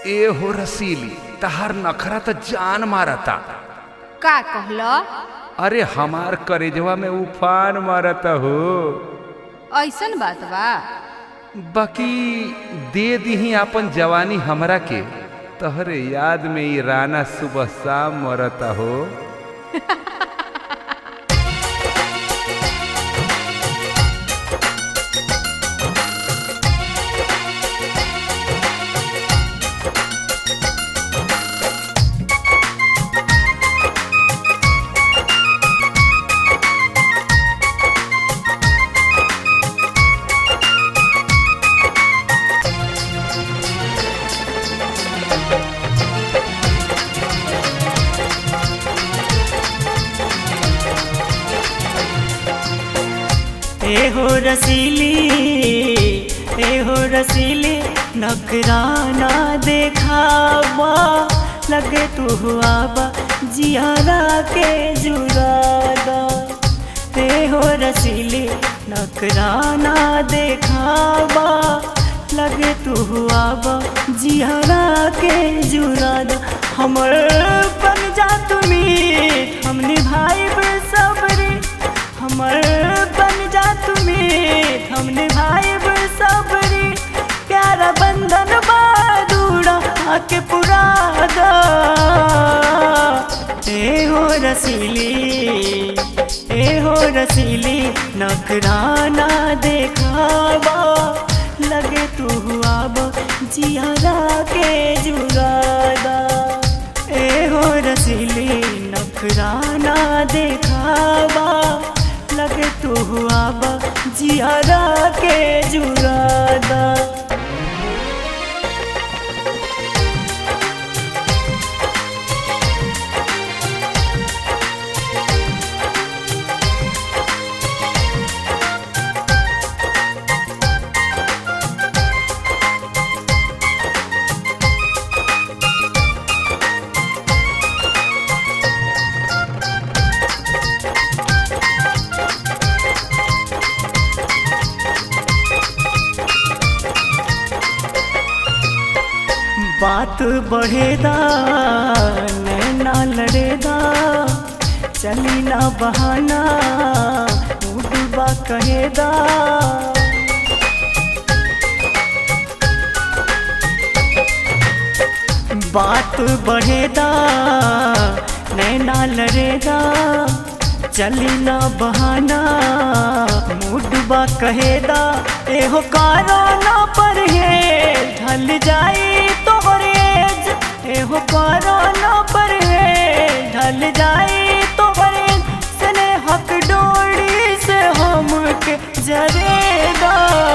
ए हो रसीली तहार नखरा त जान मारता का कहलो अरे हमार करेजवा में उफान मारता हो ऐसन बात बा बाकी दे दीही आपन जवानी हमरा के तहरे याद में ई राना सुबह शाम मरता हो ए हो रसीली ए हो रसीली नखराना देखावा लगे तू हुआ बा जियारा के जुरादा ए हो रसीली नखराना देखावा लगे तू हुआ बा जियारा के जुरादा हमर बन जा तुमी हम निभाई सबरी हमर बन जा तुम्हें हम निभाइब सबरी प्यारा बंधन बादूड़ा आके पुरा दा ए हो रसीली ए हो रसीली नखराना देखावा लगे तू हुआ बा जियारा के जुगादा ए हो रसीली नखराना देखावा लगे तू हुआ बा जियारा के जुरादा बात बढ़ेदा नैना लड़ेदा चली ना बहाना डूबा कहेदा बात बढ़ेदा नैना लड़ेदा चली ना बहाना मुडबा कहेदा एहो कारो ना पर है ढल जाई तोहरे एहो कारो ना पर है ढल जाई तोहरे सने हक डोरी से हम के जरेदा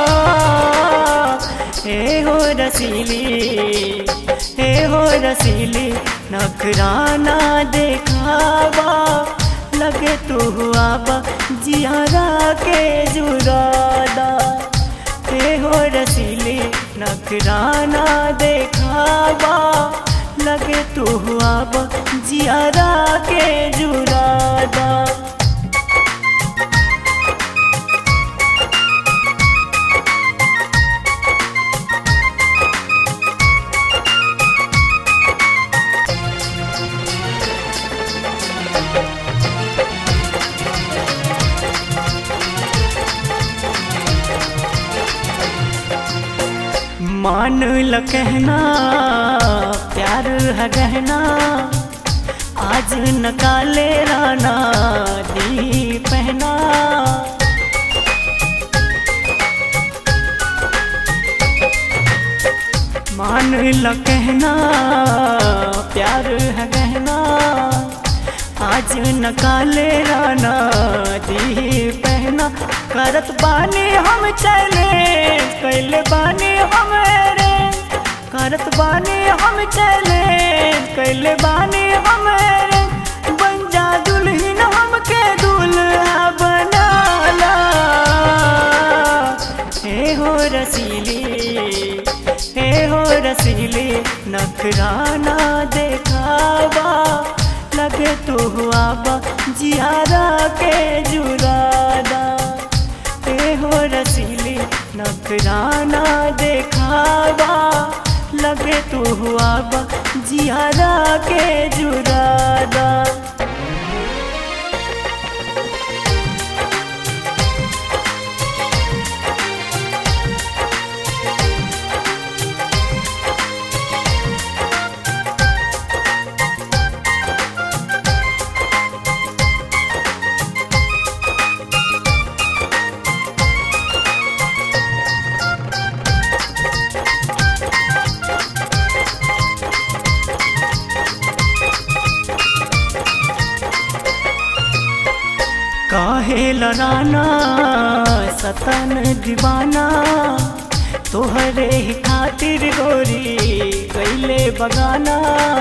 ए हो रसीली ए हो रसीली नखराना देखावा लगे तू हुआ बा जियारा के जुरादा ए हो रसीली नखराना देखावा लगे तू हुआ बा जियारा के जुरादा मान ल कहना प्यार है गहना आज न काले राना दी पहना मान ल कहना प्यार है गहना आज न काले राना दी पहना करत बानी हम चले कैले बानी हम रे करत बानी हम चले कैले बानी हम रे बन जा दुल्हन हमके दूल्हा बनाला हे हो रसीली हे हो रसीली नखराना देखावा लगे तू हुआ बा जियारा के जुरादा ए हो रसीली नखराना देखावा लगे तू हुआ बा जियारा के जुरादा काहे लड़ाना सतन दीवाना तोहरे ही खातिर गोरी कैले बगाना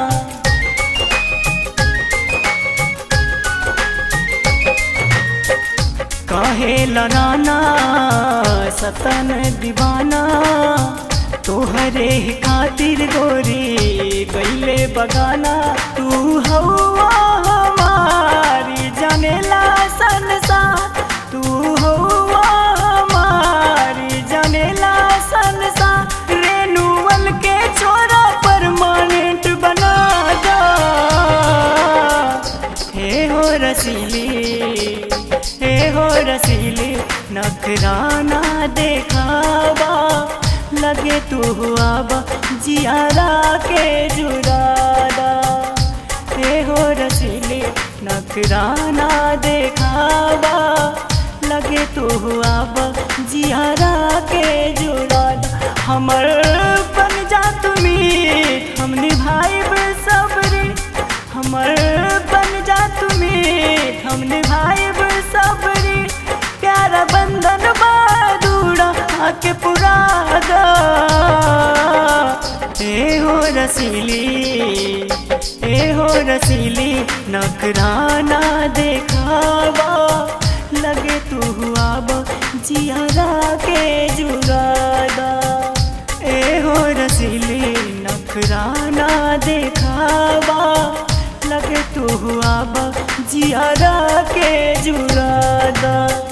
काहे लड़ाना सतन दीवाना तोहरे ही खातिर गोरी कैले बगाना तू हवा हमारी जानेला संसार तू हवा हमारी जानेला संसार रेनुअल के छोरा परमानेंट बना दा हे हो रसीली हे हो रसीली नखराना देखावा लगे तू हुआ बा जियारा के जुरादा हे हो रसीली नखराना देखावा लगे तू हुआ बा जियारा के जुरादा हमर बन जा तुमी हम निभाइब सबरी हमर बन जा तुमी हम निभाइब सबरी प्यारा बंधन बादूड़ा आके पुरादा ए हो रसीली ए हो रसीली नखराना देखावा लगे तू हुआ बा जियारा के जुगादा ए हो रसीली नखराना देखावा लगे तू हुआ बा जियारा के जुरादा